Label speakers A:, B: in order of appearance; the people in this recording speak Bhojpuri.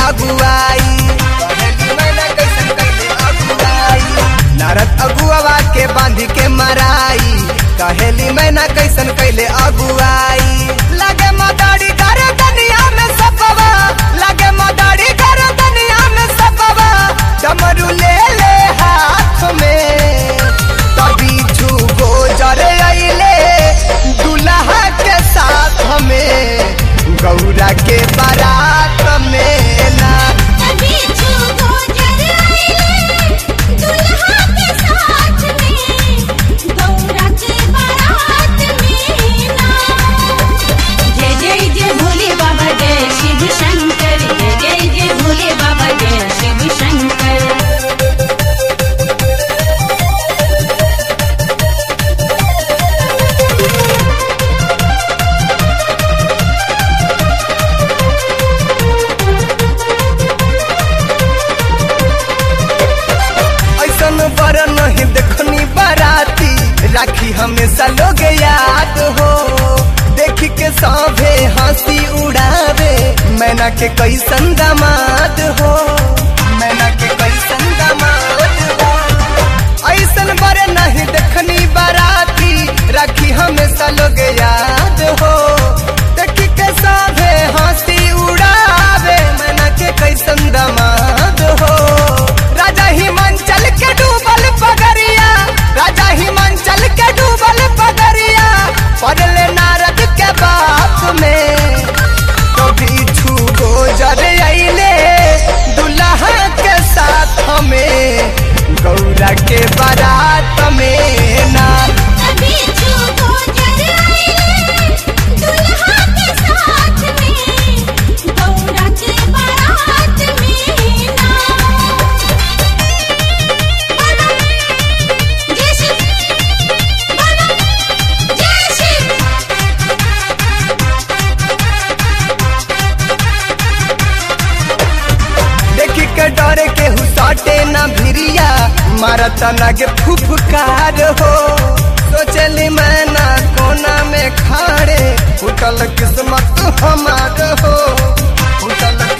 A: अगुआई कहेली मैना कैसन कैले अगुआई नारद अगुआवा के बांध के मराई कहेली मैना कैसन कैले अगुआई लगे मदारी कर दुनिया में सपवा लगे मदारी कर दुनिया में सपवा डमरू ले ले हाथ में तभी छुगो जरे अइले दुल्हा के साथ में गौरा के बारात में ना
B: कभी छुगो जर आइले दुल्हा के साथ में गौरा के बारात में ना
C: जय जय जय भोले बाबा जय शिव शंकर जय जय जय भोले बाबा जय शिव शंकर
A: ऐसन बर नहीं देखनी बाराती राखी हमेशा लोग याद हो देख के सभे हंसी उड़ावे मैना के कैसन दामाद हो मैना के कैसन दामाद हो ऐसन बर नहीं देखनी बाराती राखी हमेशा लोग याद हो देख के सभे हंसी उड़ावे मैना के कैसन दामाद हो राजा हिमांचल के डूबल पगरिया राजा हिमांचल के डूबल पगरिया पड़ले नारद के बाप में कभी छुगो जर अइले दुल्हा के साथ में गौरा के बारात में ना
B: कभी छुगो जर आइले दुल्हा के साथ में गौरा के बारात में ना बोलो जय शिव बोलो जय शिव
A: देखी के डरे के हुसाटे ना भिरिया मारत लगे फुफकार हो सोचली मैं ना कोना में खाड़े फुटल किस्मत हमार हो फुटल